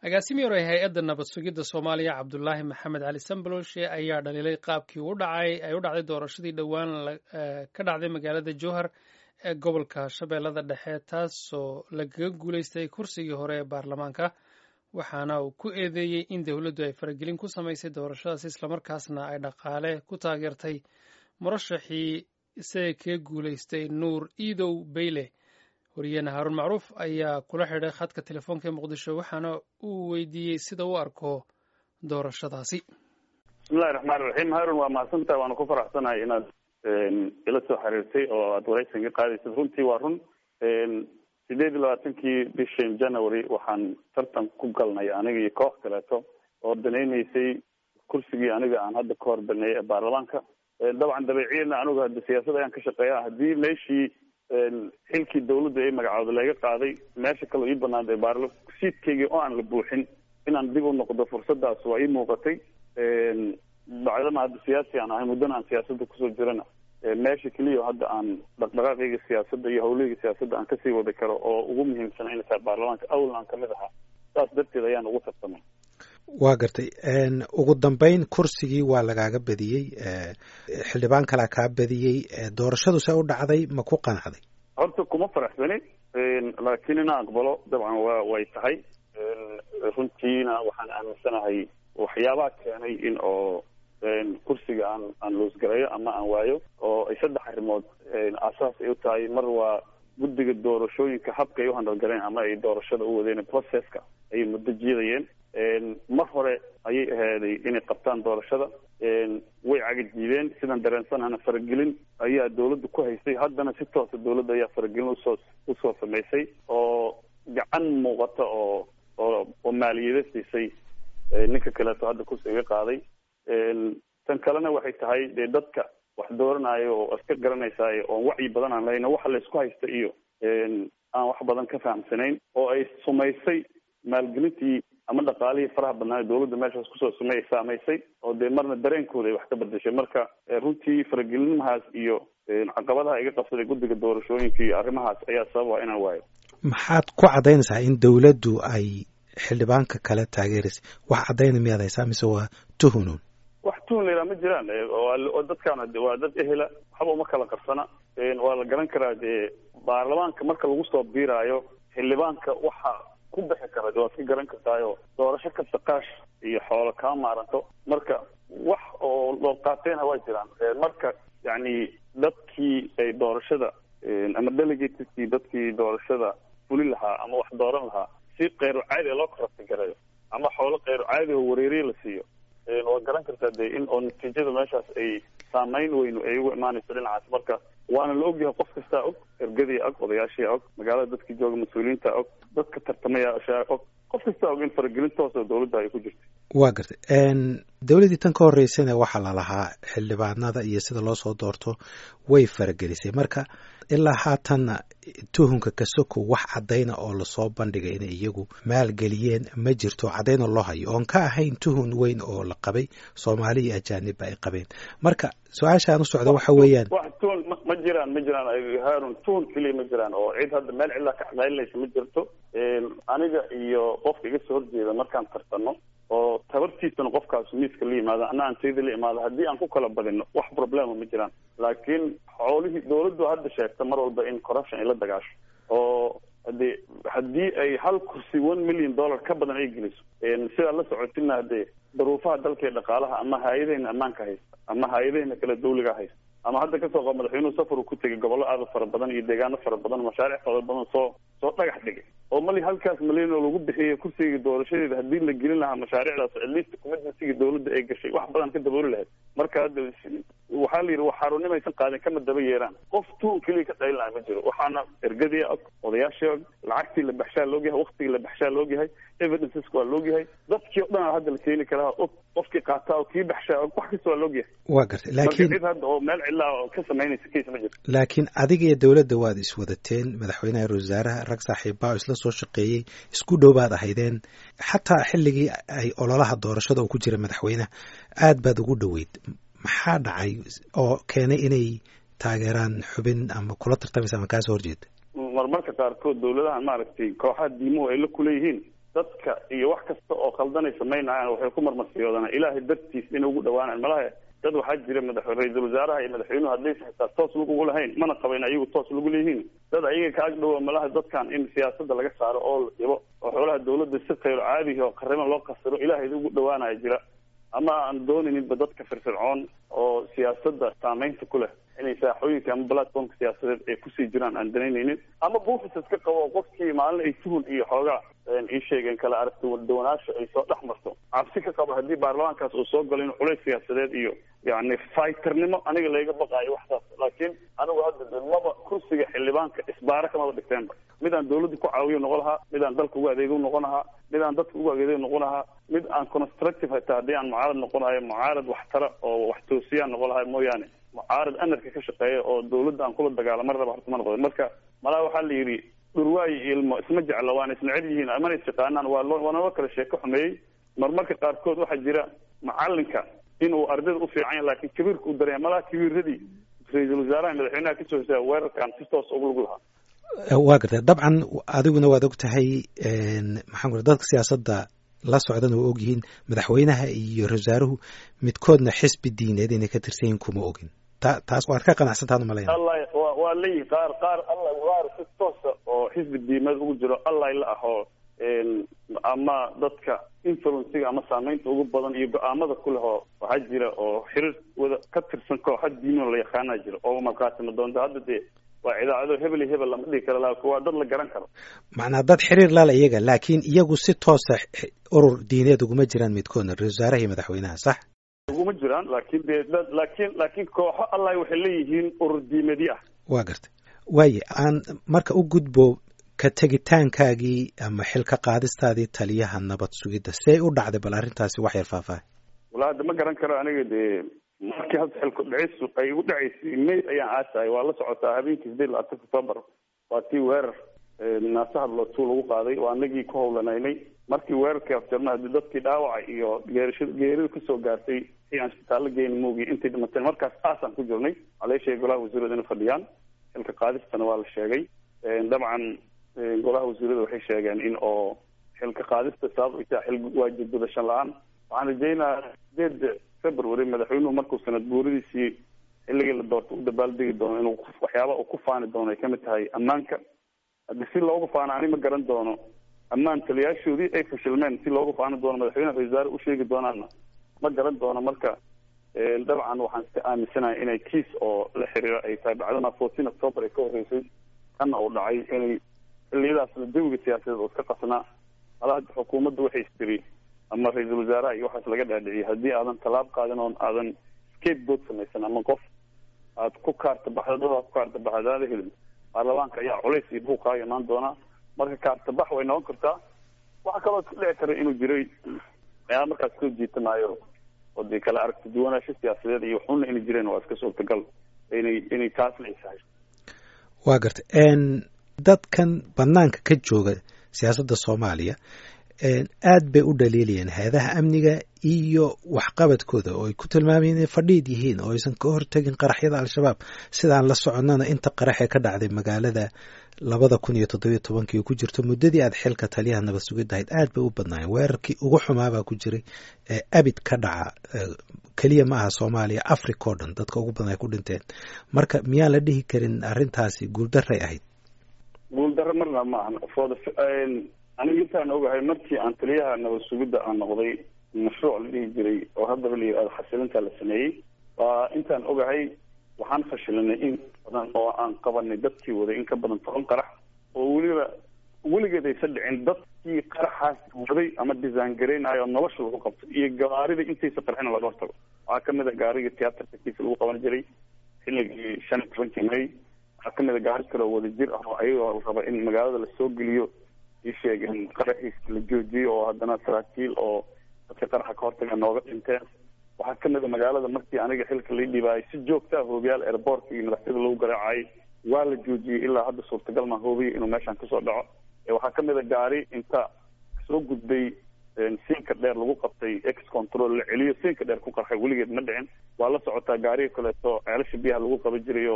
agaasimi hore hay-adda nabad sugidda soomaaliya cabdulaahi maxamed cali sambaloshe ayaa dhaliilay qaabkii u dhacay ay u dhacday doorashadii dhowaan ka dhacday magaalada jowhar ee gobolka shabeellada dhexe taasoo lagaga guulaystay kursigii hore ee baarlamaanka waxaana uu ku eedeeyey in dowladdu ay faragelin ku samaysay doorashadaas islamarkaasna ay dhaqaale ku taageertay murashaxii isaga kaga guulaystay nuur iidow beyle wariyeene haaruun macruuf ayaa kula xidhay khadka telefoonka ee muqdisho waxaana uu weydiiyey sida u arko doorashadaasi bismillahi raxmaan raxiim haarun waa mahadsantaha waana ku faraxsanahay inaad ila soo xiriirtay oo aada waraysan ka qaadaysad runtii waa run sideed iyo labaatankii bishan january waxaan tartan ku galnay aniga iyo koox kaleeto oo danaynaysay kursigii aniga aan hadda ka hor baneeyay ee baarlamaanka dabcan dabeeciyana anigu hadda siyaasad ayaan ka shaqeeya haddii meeshii xilkii dawladda ay magacooda laga qaaday meesha kaleo ii banaantay baarla siidkaygii oo aan la buuxin inaan dib u noqdo fursadaas waa ii muuqatay bacdama hadda siyaasi aan ahay muddana aan siyaasadda kusoo jirana meesha keliya hadda aan dhaqdhaqaaqayga siyaasadda iyo hawlahayga siyaasadda aan kasii wadi karo oo ugu muhiimsan inay tahay baarlamaanka awalna aan kamid ahaa saas darteed ayaan ugu tartamay waa gartay ugu dambeyn kursigii waa lagaaga badiyey xildhibaan kalaa kaa badiyey doorashadu see u dhacday ma ku qanacday horta kuma faraxsani laakiin inaan aqbalo dabcan wa way tahay runtiina waxaan aaminsanahay waxyaabaha keenay in oo kursiga aan aan loosgarayo ama aan waayo oo ay saddex arrimood asaas ay u tahay mar waa guddiga doorashooyinka habka ay u handalgaleen ama ay doorashada u wadeen processka ayay muddo jiidayeen mar hore ayay ahaaday inay qabtaan doorashada way cagajiideen sidaan dareensanahana faragelin ayaa dawladda ku haystay haddana si toosa dawladda ayaa faragelin usoo usoo samaysay oo gacan muuqata oo oo oo maaliyada siisay ninka kaleeto hadda kursiga qaaday tan kalena waxay tahay dee dadka wax dooranayo oo iska garanaysaay oon wacyi badan aan lahayna waxa laysku haysta iyo aan wax badan ka fahamsanayn oo ay sumaysay maalgelintii ama dhaqaalihii faraha badnaa dawladda meeshaas kusoo sumay saamaysay oo dee marna dareenkooda ay wax ka bedeshay marka runtii faragelinimahaas iyo caqabadaha iga qabsaday guddiga doorashooyinka iyo arrimahaas ayaa sababa inaan waayo maxaad ku caddaynaysaa in dawladdu ay xildhibaanka kale taageeraysay wax caddayna miyaad haysaa mise waa tuhunuun wax tuhun la yidhaha ma jiraan oo dadkaan waa dad ehela waxba uma kala qarsana waa la garan karaa dee baarlamaanka marka lagu soo biiraayo xildhibaanka waxa ku bixi kara waad ka garan kartaayo doorasho kasta qaash iyo xoolo kama maaranto marka wax oo loo qaateenha waa jiraan marka yacni dadkii ay doorashada ama delegateskii dadkii doorashada fuli lahaa ama wax dooran lahaa si keyru caadi loo korabti garayo ama xoolo keyru caadi oo wareeriye la siiyo waad garan kartaa dee in oo natiijada meeshaas ay saameyn weynu ay ugu imaanayso dhinacaas marka waana la ogyahay qof kastaa og ergadii og odayaashii og magaalada dadkii jooga mas-uuliyiinta og dadka tartamayaashaa og qof kastaa og in faragelin toosoo dawladda ay ku jirta waa gartay dawladdii tan ka horreysana waxaa lalahaa xildhibaanada iyo sida loo soo doorto way faragelisay marka ilaa haatanna tuhunka kasoko wax caddayna oo lasoo bandhigay inay iyagu maalgeliyeen ma jirto caddayna loo hayo oon ka ahayn tuhun weyn oo la qabay soomaali iyo ajaanibba ay qabeen marka su-aashaan u socda waxa weeyaan wax tuhun ma jiraan ma jiraan haarun tuhun keliya ma jiraan oo cid hadda meel cidlaa ka caqaylinaysa ma jirto aniga iyo qofka iga soo horjeeda markaan tartanno oo tabartiisana qofkaas miiska la yimaado ana aan tayda la imaado haddii aan ku kala badino wax problema ma jiraan laakiin xoolihii dawladdu hadda sheegta mar walba in corruption ay la dagaasho oo hadee haddii ay hal kursi one million dollar ka badan ay geliso sidaa la socotina hadee daruufaha dalka ee dhaqaalaha ama hay-adahena ammaanka haysta ama hay-adahena kale dawliga haysta ama hadda kasoo qab madaxweynuhu safaru ku tegay gobollo aada fara badan iyo deegaano fara badan mashaariic fara badan soo soo dhagax dhigay oo mali halkaas malyan oo lagu bixiyay kursiga doorashadeeda haddii la gelin lahaa mashaariicdaas atleast commitmentsiga dawladda ay gashay wax badan ka dabooli lahayd marka hadda waxaa la yidhi wax xaarunimaysan qaadin kama daba yeeraan qof tuun keliya ka dhaylin laha ma jiro waxaana ergadii og odayaashii og lacagtii la baxshaa laogyahay waktigii la baxshaa laogyahay evidenceska waa laogyahay dadkii o dhan a hadda la keeni karaa og qofkii qaataa oo kii baxshaa og wax kasta waa laogyahay waa gartay laakiin cid hadda oo meel cidlaa oo ka samaynaysa case ma jirto laakiin adiga iyo dawladda waad iswadateen madaxweynaha ra wasaaraha rag saaxiibbaa oo isla soo shaqeeyey isku dhow baad ahaydeen xataa xilligii ay ololaha doorashada uu ku jira madaxweynaha aad baad ugu dhoweyd maxaa dhacay oo keenay inay taageeraan xubin ama kula tartamaysa ama kaasoo horjeeda marmarka qaarkood dawladahan maaragtay kooxaha diimuhu ay la kuleeyihiin dadka iyo wax kasta oo khaldanay samaynayaan waxay ku marmarsiyoodaan ilaahay dartiis inay ugu dhawaanaan malaha dad waxaa jira madax ra-iisul wasaaraha iyo madaxweynuhu haddaysa xitaa toos lagugu lahayn mana qaba in ayagu toos lagu leeyihiin dad ayaga ka agdhowa malaha dadkan in siyaasada laga saaro oo la dhibo oo xoolaha dawladda si khayro caadihi oo qarimo loo qasiro ilaahay ugu dhawaanaya jira ama aan doonaninba dadka firfircoon oo siyaasada saameynta ku leh inay saaxooyinka ama platformka siyaasadeed ay kusii jiraan aan danaynaynin ama buufis iska qabo qofkii maalin ay tuhun iyo xoogaa ii sheegeen kala aragti wadawanaasha ay soo dhex marto cabsi ka qabo haddii baarlamaankaas uu soo galo in culays siyaasadeed iyo yani fighternimo aniga layga baqaayo waxsaas laakiin anigu hadda maba kursiga xildhibaanka isbaara kamaba dhigteenba mid aan dawladda ku caawiyo noqon lahaa mid aan dalka ugu adeego noqon lahaa mid aan dadka ugu adeego noqon lahaa mid aan constructive hataa haddii aan mucaarad noqonayo mucaarad waxtara oo wax toosiyaan noqon lahay mooyaane mucaarad anarka ka shaqeeya oo dawladda aan kula dagaalama raba horta ma noqdo marka malaa waxaa la yidhi dhurwaayo ilmo isma jecla waana isnecel yihiin amana isyaqaanaan waa loo waa naloo kala sheeko xumeeyey marmarka qaarkood waxaa jira macalinka inuu ardayda u fiican yahay laakiin kabiirka u daraya malaha kabiiradii ra-iisul wasaaraha madaxweynaha kasoo hosaya weerarkan si toos ugu lug lahaa waa gartay dabcan adiguna waad og tahay maxaan ku dadka siyaasadda la socdana waa ogyihiin madaxweynaha iyo ra-wasaaruhu midkoodna xisbi diineed inay ka tirsan yihin kuma ogin ta taas waad ka qanacsantaad umalayna allah wa waa leeyihi qaar qaar allah qaar si toosa oo xisbi diimeed ugu jiro allah la ahoo ama dadka influenciga ama saameynta ugu badan iyo go-aamada ku leh oo waxaa jira oo xiriir wada ka tirsan kooxa diinoo la yaqaanaa jira oo markaasima doonta hadda dee waa idaacado hebel iyo hebel lama dhihi karo laakin waa dad la garan karo macnaa dad xiriir lala iyaga laakiin iyagu si toosa urur diineed uguma jiraan midkoodna ra-isul wasaaraha iyo madaxweynaha sax uguma jiraan laakin dee dad laakiin laakiin kooxo allah waxay leeyihiin urur diimeedyo ah waa gartay waaye aan marka u gudbo ka tegitaankaagii ama xilka qaadistaadii taliyaha nabad sugidda see u dhacday bal arrintaasi wax yar faahfaahay wala hadda ma garan karo aniga dee markii hadda xilku dhicis ay igu dhacaysay may ayaan aasahay waa la socotaa habeenkii sideed labaatanka october waa tii weerar naasaha lootuu lagu qaaday waa anagii ku howlanaynay markii weerarkii afjarna hadii dadkii dhaawaca iyo geerasha geerida kasoo gaartay si aan isbitaallo geyni moogiy intay dhimateen markaas aasaan ku jirnay waxaa laga sheegay golaha wasiirada inay fadhiyaan xilka qaadistana waa la sheegay dabcan golaha wasiirada waxay sheegeen in oo xilka qaadista sabab ay tahay xil waajib gudashan la-aan waxaan rajaynayaa sideed february madaxweynuhu markuu sanad guuradiisii xilligii la doorta u dabaaldegi doono inuu waxyaaba uu ku faani doono ay kamid tahay ammaanka haddi si loogu faano ani ma garan doono ammaan taliyaashoodii ay fashilmeen si loogu faani doono madaxweynaha ra-isul wasaare u sheegi doonaana ma garan doono marka dabcan waxaan iska aaminsanahay inay kiis oo la xiriira ay tahay bacdama fourteen october ay ka horreysay kana uu dhacay inay xiliyadaasna jawiga siyaasadeed oo iska qasnaa hala hadda xukuumadda waxay istiri ama ra-iisul wasaaraha iyo waxaas laga dhaadhiciyay haddii aadan tallaab qaadin oon aadan scapegoat samaysan ama qof aad ku kaarta baxda dad aad ku kaarta baxda aada helin baarlamaanka ayaa culays iyo buuqaaga imaan doonaa marka kaarta bax way noqon kartaa waxaa kaloo iska dhici kara inuu jiray waxyaaba markaas soo jiitanaayo oo dee kala aragti duwanaasho siyaasadeed iyo waxuna inay jireen waa iska suurtagal inay inay taas la isahay waa gartay dadkan banaanka ka jooga siyaasadda soomaaliya aad bay u dhaliilayeen hay-adaha amniga iyo waxqabadkooda oo ay ku tilmaamayeen inay fadhiid yihiin oo aysan ka hortegin qaraxyada al-shabaab sidaan la soconnana inta qaraxee ka dhacday magaalada labada kun iyo toddobiyo tobankii oo ku jirto muddadii aad xilka taliyaha nabad sugidda ahayd aad bay u badnaayeen weerarkii ugu xumaabaa ku jiray ee abid ka dhaca keliya ma aha soomaaliya africa oo dhan dadka ugu badan ay ku dhinteen marka miyaan la dhihi karin arrintaasi guuldaray ahayd guuldaro marna ma ahan fod aniga intaan ogahay markii aan taliyaha nabad sugidda aan noqday mashruuc la dhihi jiray oo haddaba la yihahdo xasilinta la sameeyey waa intaan ogahay waxaan fashilinay in badan oo aan qabanay dadkii waday in ka badan toban qarax oo weliba weligeed aysan dhicin dadkii qaraxaas waday ama design gareynayo nolosha lagu qabto iyo gawaarida intaysa qarxina laga hortago waxaa kamid a gaarigii tiyaatarka kiisa lagu qaban jiray xilligii shan iyo tobankii may waxaa kamid a gaari kale oo wadajir ah oo ayagoo la raba in magaalada lasoo geliyo ii sheegeen qaraxiiska la joojiyo oo haddana saraakiil oo dadka qaraxa ka hortaga nooga dhinteen waxaa kamid a magaalada markii aniga xilka lai dhibaayay si joogta ah hoobiyaal airportka iyo madaxtooyada lagu garaacayay waa la joojiyey ilaa hadda suurtagal maa hoobiya inuu meeshaan kasoo dhaco waxaa kamid a gaari inta soo gudbay siinka dheer lagu qabtay ex control la celiyo siinka dheer ku qarxay weligeed ma dhicin waa la socotaa gaariga kaleeto ceelasha biyaha lagu qaban jiray oo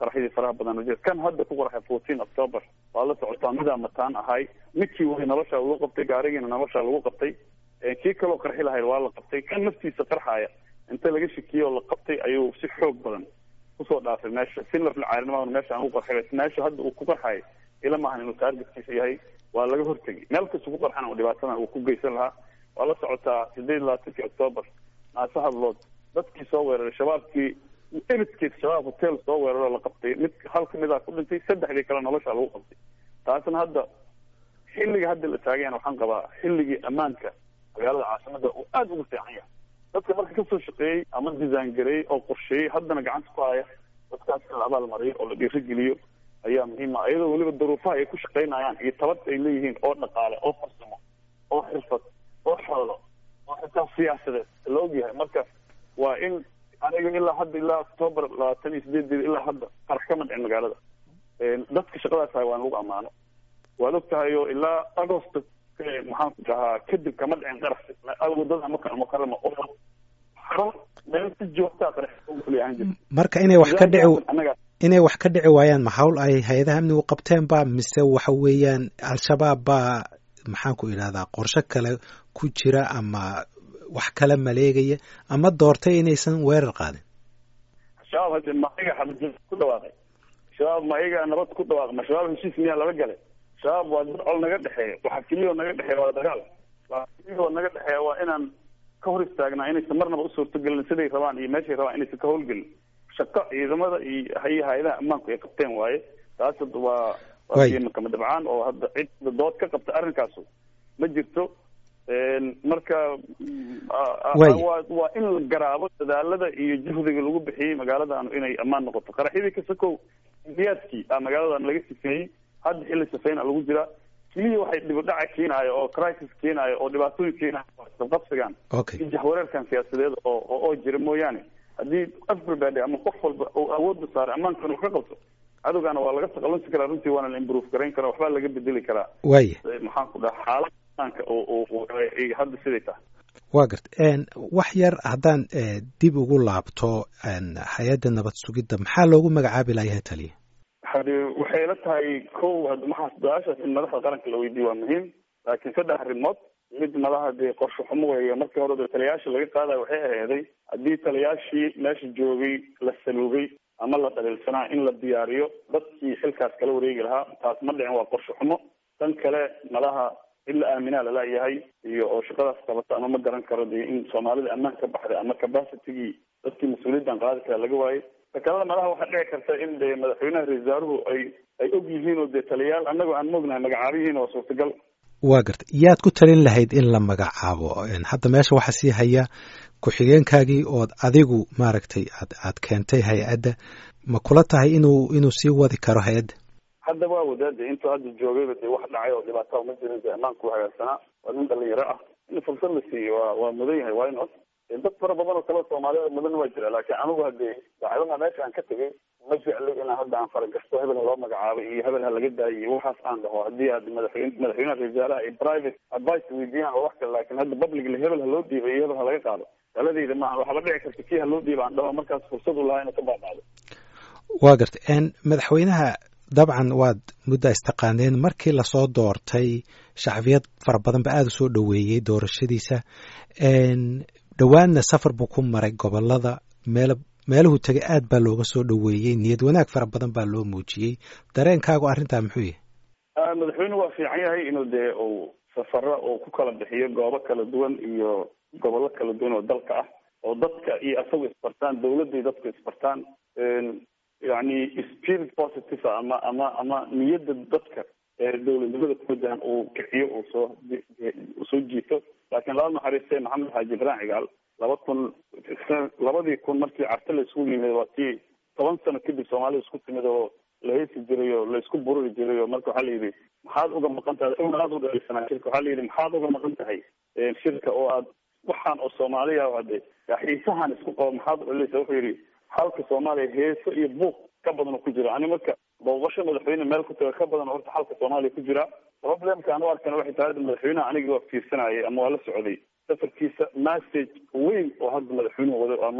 qaraxyadii faraha badan oo jira kan hadda ku qaraxay fourteen october waa la socotaa midaa mataan ahay midkii way nolosha lagu qabtay gaarigiina nolosha lagu qabtay kii kaloo qarxi lahayd waa la qabtay kan naftiisa qarxaaya inta laga shikiyey oo la qabtay ayuu si xoog badan kusoo dhaafay meesha si laflacaarinimada meesha aan u qarxay meesha hadda uu ku qarxayo ila maahan inuu taargetkiisa yahay waa laga hortegay meel kasta ku qarxana oo dhibaatadan uu ku geysan lahaa waa la socotaa sideed iyo labaatankii october naase hadlood dadkii soo weeraray shabaabkii eridkeed shabaab hotel soo weeraroo la qabtay mid hal kamidaa ku dhintay saddexdii kale nolosha lagu qabtay taasna hadda xilliga hadda la taagayana waxaan qabaa xilligii ammaanka magaalada caasimada uu aada ugu fiican yahay dadka marka kasoo shaqeeyey ama design gareeyey oo qorsheeyey haddana gacanta ku haya dadkaas in la abaalmariyo oo la dhiirigeliyo ayaa muhiima iyadoo weliba daruufaha ay ku shaqaynayaan iyo tabad ay leeyihiin oo dhaqaale oo farsamo oo xirfad oo xoolo oo xitaa siyaasadeed la ogyahay marka waa in aniga ilaa hadda ilaa octoobar labaatan iyo sideedeeda ilaa hadda qarax kama dhicin magaalada dadka shaqadaas hay waan lagu ammaano waad og tahay oo ilaa agost maxaan ku dhahaa kadib kama dhicin qarax wadada maka mukarama oo xarun meel si joogtaa qarax ahaan jirta marka inay wax ka dhici inay wax ka dhici waayaan ma hawl ay hay-adaha amnigu qabteen ba mise waxa weeyaan al-shabaab baa maxaan ku idhahdaa qorshe kale ku jira ama wax kala maleegaya ama doortay inaysan weerar qaadin shabaab hadde ma ayaga xabad ku dhawaaqay shabaab ma ayaga nabad ku dhawaaqay ma shabaab heshiis miyaa lala galay shabaab waa dad col naga dhexeeya waxa keliyao naga dhexeeya waa dagaal waa keliyao naga dhexeeya waa inaan ka hor istaagnaa inaysan marnaba u suurtagelin siday rabaan iyo meeshay rabaan inaysan ka howlgelin shaqo ciidamada iyo iyo hay-adaha ammaanku ay qabteen waaye taas hadda waa waakama dabcaan oo hadda cid dood ka qabta arrinkaasu ma jirto marka waa waa in la garaabo dadaalada iyo juhdiga lagu bixiyey magaaladaanu inay ammaan noqoto qaraxyadii kasakow indiyaadkii a magaaladan laga sifeeyey hadda xilli sifeyna lagu jiraa keliya waxay dhibidhaca keenaayo oo crisis keenaayo oo dhibaatooyin keenaayo isqabsigan iyo jahwareerkan siyaasadeed oo oo jira mooyaane haddii everybody ama qof walba uu awoodda saaray ammaankan wax ka qabto cadowgaana waa laga taqalunsi karaa runtii waana la improve garayn karaa waxbaa laga bedeli karaa waya maxaan ku dhaha xaalada ammaanka oo hadda siday tahay waa garta wax yar haddaan dib ugu laabto hay-adda nabad sugidda maxaa loogu magacaabi layahay taliya hadi waxay la tahay ko hadda maxaa su-aashaas in madaxda qaranka la weydiiyo waa muhiim laakiin saddex arrimood mid madaha dee qorshe xumo weeye markii hore de taliyayaasha laga qaadayo waxay aheeday haddii taliyayaashii meesha joogay la saluugay ama la dhaliilsanaa in la diyaariyo dadkii xilkaas kala wareegi lahaa taas ma dhicin waa qorshe xumo tan kale madaha in la aaminaa lalayahay iyo oo shaqadaas qabata ama ma garan karo de in soomaalida ammaan ka baxday ama capacitigii dadkii mas-uuliyaddan qaadi kara laga waayey takalada madaha waxaa dhici karta in de madaxweynaha ra-isul wasaaruhu ay ay og yihiin oo dee taliyayaal annagoo aan moognahay magacaabihiin oo suurtagal waa garta yaad ku talin lahayd in la magacaabo hadda meesha waxaa sii haya ku-xigeenkaagii ood adigu maaragtay aad aad keentay hay-adda ma kula tahay inuu inuu sii wadi karo hay-adda hadda waa wadaade intuu hadda joogayba dee wax dhacay oo dhibaataa ma jirin dee ammaanku hagaagsanaa waa nin dhalinyaro ah in fursad la siiyo waa waa mudan yahay waa inot dad fara badan oo kale soomaalida mudan waa jira laakiin anigu hadee daacadaha meesha aan ka tegay ma jecli inaan hadda aan faragasto hebel ha loo magacaabay iyo hebel ha laga daayo iyo waxaas aan dhaho haddii aad madaxweyne madaxweynaha ra-isul wasaaraha ay private advice weydiiyaan oo wax kale laakiin hadda publicly hebel ha loo dhiibay iyo hebel ha laga qaado taladeyda maaha waxaaba dhici karta kii ha loo dhiiba aan dhaho markaas fursad u lahaa inuu ka baabacdo waa garta madaxweynaha dabcan waad mudda istaqaaneen markii lasoo doortay shacbiyad fara badan ba aada u soo dhoweeyey doorashadiisa dhowaanna safar buu ku maray gobolada meel meeluhu tegay aad baa looga soo dhoweeyey niyad wanaag fara badan baa loo muujiyey dareenkaagu arrintaa muxuu yahay madaxweyne waa fiican yahay inuu dee uu safaro uu ku kala bixiyo goobo kala duwan iyo gobollo kala duwan oo dalka ah oo dadka iyo asagu isbartaan dawladday dadku isbartaan yani spirit positive ama ama ama niyadda dadka dowladnimada ku wajahan uu kiciyo uu soo soo jiito laakiin laba naxariiste maxamed xaaji ibrahim cigaal laba kun labadii kun markii carte la isugu yimid waa tii toban sano kadib soomaalida isku timid oo la heesi jiray oo la isku bururi jiray oo marka waxaa la yidhi maxaad uga maqan tahay una aada u dhalisanaa shirka waxaa la yidhi maxaad uga maqan tahay shirka oo aad waxaan oo soomaaliya hade xiisahan isku qabo maxaad u dhalisa wuxuu yidhi xalka soomaaliya heeso iyo buuq ka badan oo ku jira ani marka booqasho madaxweyne meel ku taga ka badan oo horta xalka soomaaliya ku jira problemka aan u arkana waxay tahay madaxweynaha aniga waa fiirsanayay ama waa la socday safarkiisa message weyn oo hadda madaxweynuhu waday ama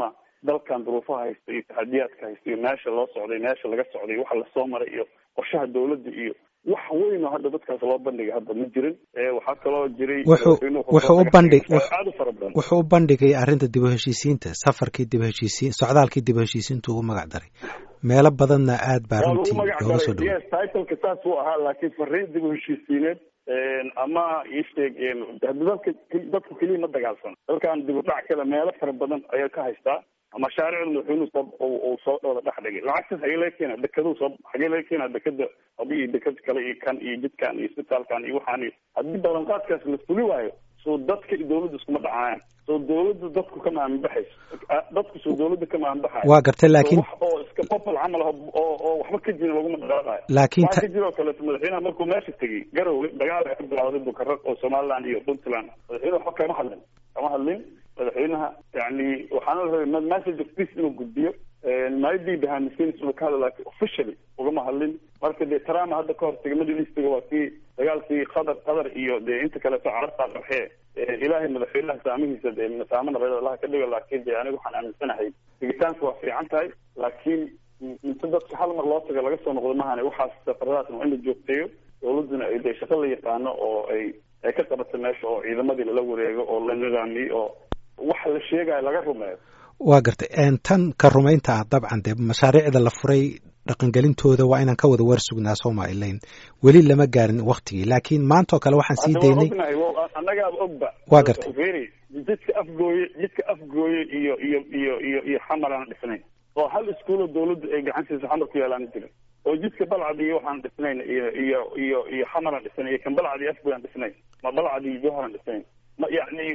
dalkan duruufaha haysta iyo taxadiyaadka haysta iyo meesha loo socday meesha laga socday waxa lasoo maray iyo qorshaha dawladda iyo wax weyn oo hadda dadkaas loo bandhigay hadda ma jirin waxaa kaloo jiray wuxuu wuxuu u bandhig aada u fara badan wuxuu u bandhigay arrinta dib u heshiisiinta safarkii dib u heshiisiin socdaalkii dib u heshiisiintu ugu magac daray meelo badanna aad baa runtii looga soo dhaway yes titleka saas uu ahaa laakiin fariin dib u heshiisiineed ama isheeg dadka dadku keliya ma dagaalsan dalkan dib u dhac kale meelo fara badan ayaa ka haystaa mashaariicda madaxweynuhu soo uu soo dhowda dhex dhigay lacagtaas xagee laga keena dekaduu soo xagee laga keena dekada abi iyo dekad kale iyo kan iyo jidkan iyo isbitaalkan iyo waxaan iyo haddii ballanqaadkaas la fuli waayo soo dadka iyo dawladda iskuma dhacayaan soo dawladda dadku ka maaminbaxayso dadku soo dawladda ka maaminbaxayo waa gartay laakiin wax oo iska popol camal oo oo waxba ka jirin laguma dhaqaaqayo laakiin waxaa ka jira oo kaleeto madaxweynaha markuu meesha tegey garowe dagaal ka bilawday bukarag oo somaliland iyo puntland madaxweyne waxba kama hadlin kama hadlin madaxweynaha yani waxaana la rabay message of peace inuu gudbiyo maadii bahamiskinis inuu ka hadlo laakiin officially ugama hadlin marka dee trump hadda ka hortagay middle eastiga waa kii dagaalkii qatar qatar iyo dee inta kaleeto carabtaa qarxee ilaahay madaxweynaha saamihiisa dee masaamo nabeed allaha ka dhigo laakiin dee aniga waxaan aaminsanahay tegitaanka waa fiican tahay laakiin inta dadka hal mar loo tago laga soo noqdo mahane waxaas safaradaasna waa in la joogteeyo dawladduna ay dee shaqo la yaqaano oo ay ay ka qabato meesha oo ciidamadii lala wareego oo la nidaamiyo oo waxa la sheegayo laga rumeeyo waa gartay tan ka rumaynta ah dabcan dee mashaariicda la furay dhaqangelintooda waa inaan ka wada war sugnaa somalilan weli lama gaarin waktigii laakiin maantao kale waxaan sii daynay annagaaba ogba waa gartay feri jidka afgooye jidka afgooye iyo iyo iyo iyo iyo xamar aan dhisnayn oo hal iskuuloo dawladdu ay gacantiisa xamar ku yaalaan jirin oo jidka balcad iyo waxaan dhisnayn iyo iyo iyo iyo xamar aan dhisnayn iyo kan balcad iyo afgooy aan dhisnayn ma balcad iyo jowhar aan dhisnayn ma yacni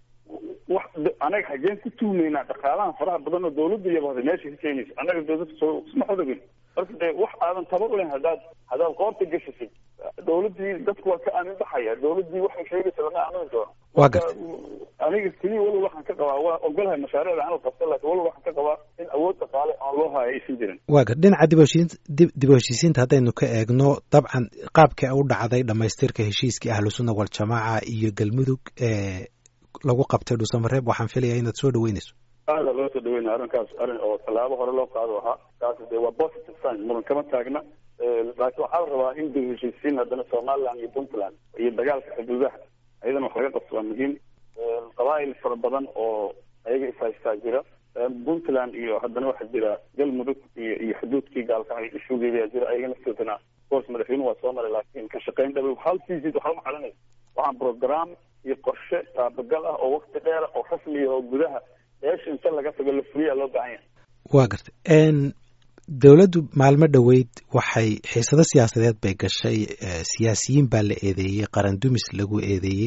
wax anaga xageen ku tuumaynaa dhaqaalaha faraha badan oo dawladda iyaba meesha ka keenaysa annaga dawladda soo isma xodogin marka dee wax aadan tabar u lehen haddaad haddaad qoorta gashasid dawladdii dadku waa ka aamin baxaya dawladdii waxay sheegaysa lama aamini doono waa gartay aniga keliya walow waxaan ka qabaa waa ogolahay mashaariicda aan la qabto laakiin walow waxaan ka qabaa in awood dhaqaale aan loo hayo aysan jirin waa gar dhinaca dib heshiin dib dib u heshiisiinta haddaynu ka eegno dabcan qaabkii u dhacday dhamaystirka heshiiskii ahlusunna waljamaaca iyo galmudug ee lagu qabtay dhuusamareeb waxaan filayaa inaad soo dhaweynayso aada loo soo dhaweynaya arrinkaas arrin oo tallaabo hore loo qaado ahaa kaasi dee waa positive sign muran kama taagna laakiin waxaa la rabaa in dib heshiisiin haddana somaliland iyo puntland iyo dagaalka xuduudaha ayadana wax laga qabto waa muhiim qabaa'il fara badan oo ayaga ishaystaa jira puntland iyo haddana waxaa jira galmudug iyo iyo xuduudkii gaalkacay ishugeedaa jira ayaga naftoodana course madaxweynuhu waa soo maray laakiin ka shaqayn dhabe hal fiisid waxba macalinaysa waxaan program iyo qorshe taabagal ah oo wakti dheera oo rasmiya oo gudaha meesha inta laga tago la fuliyaa loo baahan yahay waa gartay dowladdu maalmo dhoweyd waxay xiisado siyaasadeed bay gashay siyaasiyiin baa la eedeeyey qaran dumis lagu eedeeyey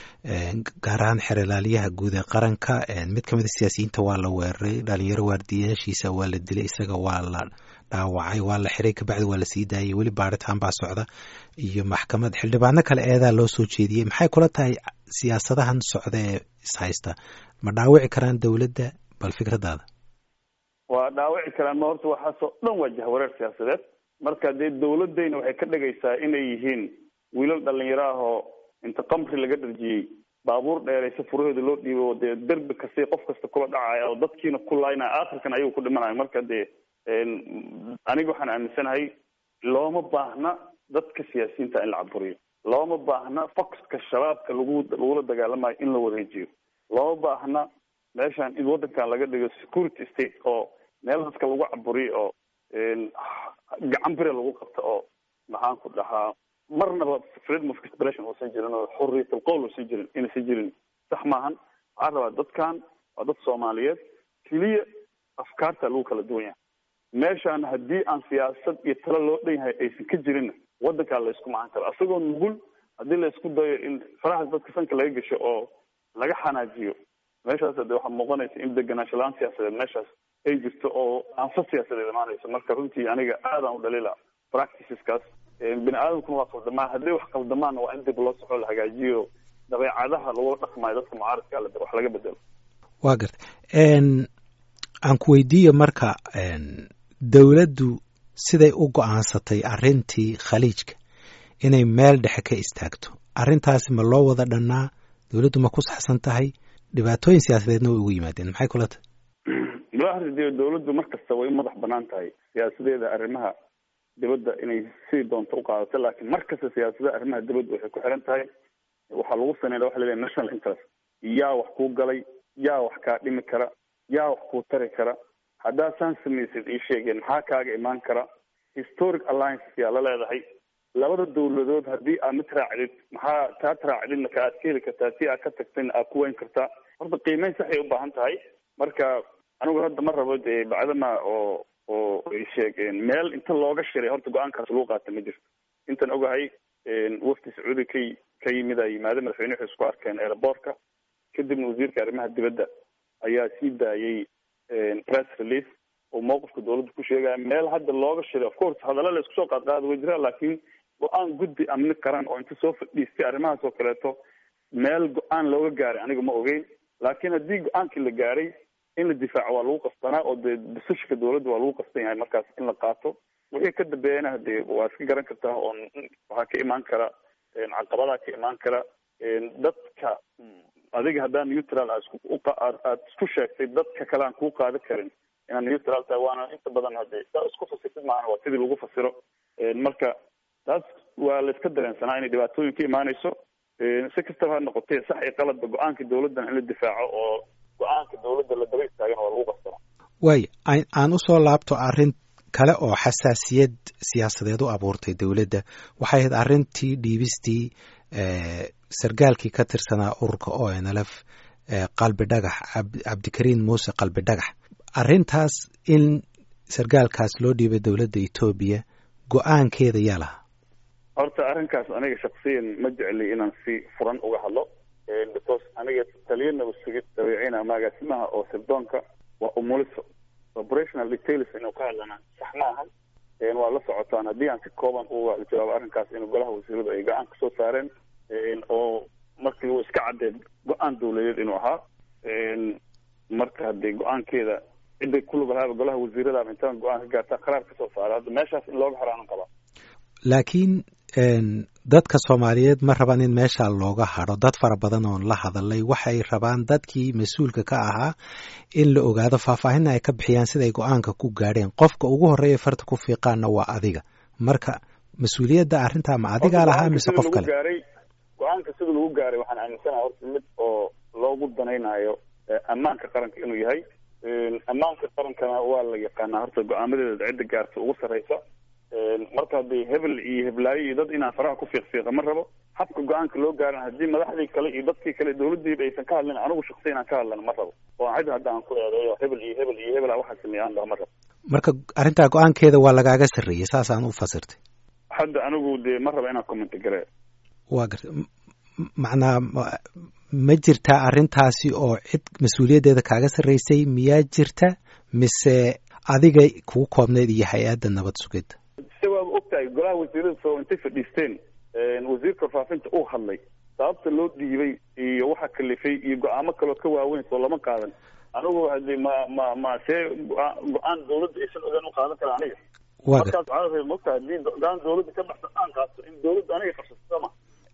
gaar ahaan xeralaaliyaha guud ee qaranka mid ka mid a siyaasiyiinta waa la weeraray dhalinyaro waardiyaashiisa waa la dilay isaga waa la dhaawacay waa la xiray kabacdi waa la sii daayay weli baaritaan baa socda iyo maxkamad xildhibaano kale eedaa loo soo jeediyey maxay kula tahay siyaasadahan socda ee ishaysta ma dhaawici karaan dowladda bal fikradaada waa dhaawici karaan ma horta waxaasoo dhan waa jahwareer siyaasadeed marka dee dawladayna waxay ka dhigaysaa inay yihiin wiilal dhalinyaro ah oo inta qamri laga dharjiyey baabuur dheeraysa furaheeda loo dhiibo dee derbi kasta qof kasta kula dhacaya oo dadkiina ku laynaya aakhirkan ayuu ku dhimanayo marka dee aniga waxaan aaminsanahay looma baahna dadka siyaasiyiinta in la caburiyo looma baahna foxka shabaabka lagu lagula dagaalamayo in la wareejiyo looma baahna meeshan in waddankan laga dhigo security state oo meel dadka lagu caburiyo oo gacan bire lagu qabto oo maxaan ku dhahaa marnaba freedom of expression uusan jirin oo xurriyatul qowl uusan jirin inaysan jirin sax maahan waxaa rabaa dadkan waa dad soomaaliyeed keliya afkaarta lagu kala duwan yahay meeshaan haddii aan siyaasad iyo talo loo dhan yahay aysan ka jirinna waddankaa la isku macan karo asagoo nugul haddii la isku dayo in farahaas dadka sanka laga gasho oo laga xanaajiyo meeshaas de waxaa muuqanaysa in deganaansho la-aan siyaasadeed meeshaas ay jirto oo aanfa siyaasadeed imaanayso marka runtii aniga aadaan u dhalila practiceskaas bini aadamkuna waa qaldamaa hadday wax qaldamaanna waa in dib loo soxo la hagaajiyo dabeecadaha lagula dhaqmayo dadka mucaaradka ale wax laga bedelo waa garta aan ku weydiiyo marka dowladdu siday u go-aansatay arrintii khaliijka inay meel dhexe ka istaagto arrintaasi ma loo wada dhannaa dowladdu ma ku saxsan tahay dhibaatooyin siyaasadeedna way ugu yimaadeen maxay kula tahay wallaahi dee dawladdu mar kasta way u madax banaan tahay siyaasadeeda arrimaha dibadda inay sidii doonto uqaadato laakiin mar kasta siyaasadaha arrimaha dibadda waxay ku xiran tahay waxaa lagu saneynaya waxa la leeyahay national interest yaa wax kuu galay yaa wax kaa dhimi kara yaa wax kuu tari kara haddaa saan samaysid ii sheegeen maxaa kaaga imaan kara historic alliance yaa la leedahay labada dawladood haddii aad mid raacdid maxaa taad raacdidna ka aad ka heli kartaa si aad ka tagtayna aad ku weyn kartaa horta qiimeyn saxay u baahan tahay marka anigu hadda ma rabo dee bacdama oo oo ay sheegeen meel inta looga shiray horta go-aankaas lagu qaata ma jirto intan ogahay wafdi sacuudi ka ka yimid a yimaade madaxweyne waxay isku arkeen airboortka kadibna wasiirka arrimaha dibadda ayaa sii daayay press release oo mowqifka dawladda ku sheegaya meel hadda looga shiray of course hadalla la isku soo qaadqaada way jiraan laakiin go-aan guddi amni qaran oo inta soo fadhiistay arrimahaas oo kaleeto meel go-aan looga gaaray aniga ma ogeyn laakiin haddii go-aankii la gaaray in la difaaco waa lagu qasbanaa oo dee basishka dawladda waa lagu qasban yahay markaas in la qaato wixii ka dambeeyana hadee waa iska garan kartaa oo waxaa ka imaan kara caqabadaa ka imaan kara dadka adiga haddaan neutral aad isku sheegtay dadka kale aan kuu qaada karin inaad neutral tahay waana inta badan hadee saa isku fasirtid maahana waa sidii lagu fasiro marka taas waa la iska dareensanaa inay dhibaatooyin ka imaanayso si kastaba ha noqotee sax iyo qaladba go-aanka dawladdan in la difaaco oo go-aanka dawladda la daba istaagana waa lagu qasbana waay aan usoo laabto arrin kale oo xasaasiyad siyaasadeed u abuurtay dowladda waxay ahayd arrintii dhiibistii sargaalkii ka tirsanaa ururka o n l f qalbi dhagax cabdikariin muuse qalbi dhagax arrintaas in sargaalkaas loo dhiibay dowladda etoobiya go-aankeeda yaa lahaa horta arrinkaas aniga shaksiyan ma jecli inaan si furan uga hadlo because aniga taliya nabadsugid dabeecina magaasimaha oo sirdoonka waa umuliso operational details inuu ka hadlana sax ma ahan waa la socotaan haddii aan si kooban uga jawaabo arrinkaas in golaha wasiiradu ay go-aan kasoo saareen oo markii uu iska caddeed go-aan dawladeed inuu ahaa marka hadee go-aankeeda ciday kulug lahaaba golaha wasiiradaaba intaan go-aan ka gaartaa qaraar kasoo saara hadda meeshaas in looga haraanan qabaa laakiin dadka soomaaliyeed ma rabaan in meesha looga hadho dad fara badan oon la hadalay waxay rabaan dadkii mas-uulka ka ahaa in la ogaado faahfaahinna ay ka bixiyaan siday go-aanka ku gaadheen qofka ugu horreeya farta ku fiiqaana waa adiga marka mas-uuliyadda arrintaa ma adigaa lahaa mise qof kale gaaray go-aanka sida lagu gaaray waxaan aaminsanaha horta mid oo loogu danaynayo ammaanka qaranka inuu yahay ammaanka qarankana waa la yaqaanaa horta go-aamadeeda cidda gaarta ugu sarreysa marka haddii hebel iyo heblaayo iyo dad inaan faraha ku fiiqfiiqa ma rabo habka go-aanka loo gaaran haddii madaxdii kale iyo dadkii kale dawladdiiba aysan ka hadlin anigu shaksi inaan ka hadlana ma rabo oo cid hadda aan ku eedeeyo hebel iyo hebel iyo hebel a waxaa sameeya aan dhaho ma rabo marka arrintaa go-aankeeda waa lagaaga sarreeyey saasaan u fasirtay hadda anigu dee ma raba inaan commenti garee waa garta macnaa ma jirtaa arrintaasi oo cid mas-uuliyaddeeda kaaga sarreysay miyaa jirta mise adiga kugu koobneyd iyo hay-adda nabad sugidda se waaba ogtahay golaha wasiirada soo intay fadhiisteen wasiirka warfaafinta uu hadlay sababta loo dhiibay iyo waxa kalifay iyo go-aamo kaloo ka waaweyn soo lama qaadan anigu hadi ma ma ma see go-aan dawladda aysan ogaan u qaadan kara aniga markaas waxaa mogta hadii go-aan dawladda ka baxsan aan qaato in dawladda aniga qabsato sooma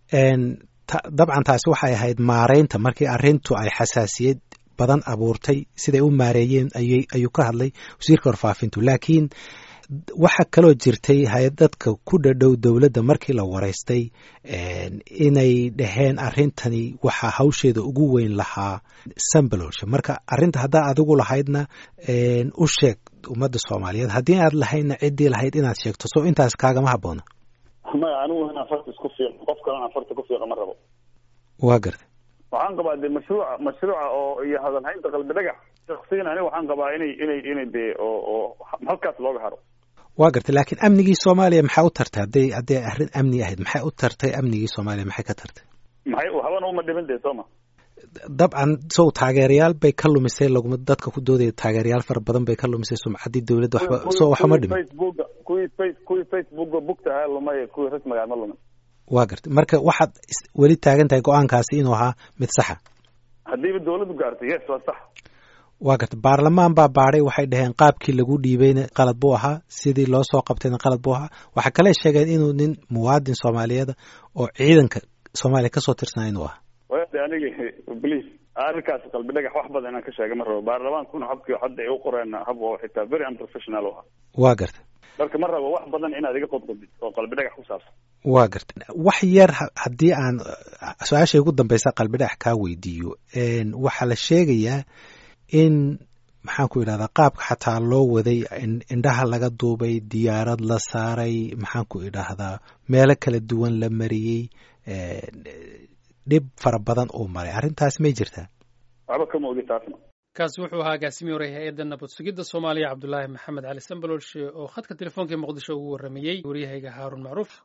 dabcan taasi waxay ahayd maareynta markii arrintu ay xasaasiyad badan abuurtay siday u maareeyeen ayay ayuu ka hadlay wasiirka warfaafintu laakiin waxaa kaloo jirtay hay-ad dadka ku dhadhow dowladda markii la wareystay inay dhaheen arrintani waxaa hawsheeda ugu weyn lahaa sambalolsha marka arrinta haddaa adigu lahaydna u sheeg ummadda soomaaliyeed haddii aad lahaydna ciddii lahayd inaad sheegto so intaas kaagama habboona maya anigu inaan farta isku fiiqo qof kalena farta ku fiiqa ma rabo waa gartay waxaan qabaa de mashruuca mashruuca oo iyo hadalhaynta qalbi dhagax shaksiyan aniga waxaan qabaa inay inay inay de oo oo halkaas looga haro waa gartay laakiin amnigii soomaaliya maxay u tartay hadday hadday arrin amni ahayd maxay u tartay amnigii soomaaliya maxay ka tartay maxay habana uma dhiman dee sooma dabcan sow taageerayaal bay ka lumisay laguma dadka ku doodaya taageerayaal fara badan bay ka lumisay sumcaddii dowladda waxba so waxuma dhimin facebooka kuwii face kuwii facebooka bugtahaa lumay kuwii rasmigaa ma lumin waa gartay marka waxaad weli taagan tahay go-aankaasi inuu ahaa mid saxa haddiiba dawladdu gaartay yes waa sax waa gartay baarlamaan baa baadhay waxay dhaheen qaabkii lagu dhiibayna qalad buu ahaa sidii loo soo qabtayna qalad buu ahaa waxaa kale sheegeen inuu nin muwaadin soomaaliyeeda oo ciidanka soomaaliya kasoo tirsanaa inuu ahaa wade aniga please arrinkaas qalbi dhagax wax badan inaan ka sheega ma rabo baarlamaankuna habkii hadda ay u qoreen hab oo xitaa very unprofessional u ah waa garta marka ma rabo wax badan inaad iga qodqodid oo qalbi dhagax ku saabsan waa garta wax yar haddii aan su-aashay ugu dambeysa qalbi dhagax kaa weydiiyo waxaa la sheegayaa in maxaan ku idhahdaa qaabka xataa loo waday indhaha laga duubay diyaarad la saaray maxaan ku idhaahdaa meelo kala duwan la mariyey dhib fara badan uu maray arrintaas may jirtaa waxba kama ogi taasna kaasi wuxuu ahaa agaasimiye hore hay-adda nabad sugidda soomaaliya cabdulaahi maxamed cali sambaloolshe oo khadka telefoonka ee muqdisho ugu warramayey waryahayga haarun macruuf